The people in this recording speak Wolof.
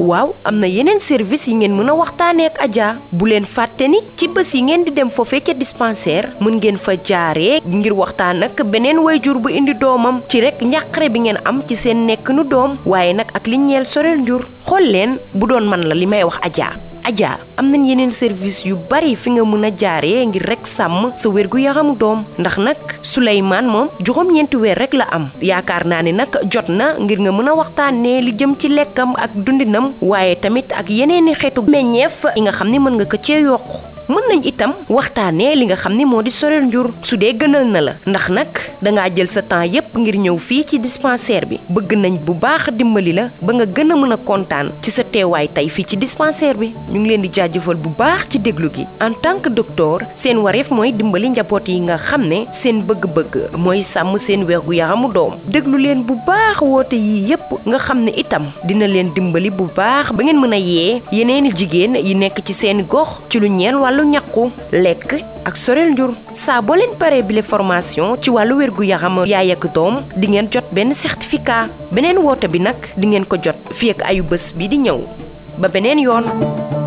waaw am na yeneen service yi ngeen mën a waxtaanee ak Adja bu leen fàtte ni ci bés yi ngeen di dem foofee ca dispensaire mën ngeen fa jaaree ngir waxtaan ak beneen wayjur bu indi doomam ci rek njàqare bi ngeen am ci seen nekk nu doom waaye nag ak li ñeel soreel njur xool leen bu doon man la li may wax Adja Adja am nañ yeneen service yu bari fi nga mën a jaaree ngir rek sàmm sa wérgu yaramu doom ndax nag Souleymane moom juróom-ñeenti weer rek la am yaakaar naa ne nag jot na ngir nga mën a waxtaanee li jëm ci lekkam ak dundinam waaye tamit ak yeneeni xeetu meññeef yi nga xam ni mën nga ko cee yokk mën nañ itam waxtaanee li nga xam ni moo di soreel njur su dee gënal na la ndax nag dangaa jël sa temps yépp ngir ñëw fii ci dispensaire bi bëgg nañ bu baax dimbali la ba nga gën a mën a kontaan ci sa teewaay tey fii ci dispensaire bi ñu ngi leen di jaajëfal bu baax ci déglu gi en tant que docteur seen wareef mooy dimbali njaboot yi nga xam ne seen bëgg-bëgg mooy sàmm seen wérgu yaramu doom déglu leen bu baax woote yii yépp nga xam ne itam dina leen dimbali bu baax ba ngeen mën a yee yeneeni jigéen yi nekk ci seeni gox ci lu ñeel wàllu ñàkku lekk ak soreel njur saa boo leen paree bile formation ci wàllu wérgu yaram yaay ak doom di ngeen jot benn certificat beneen woote bi nag di ngeen ko jot fii ak ayu bés bi di ñëw ba beneen yoon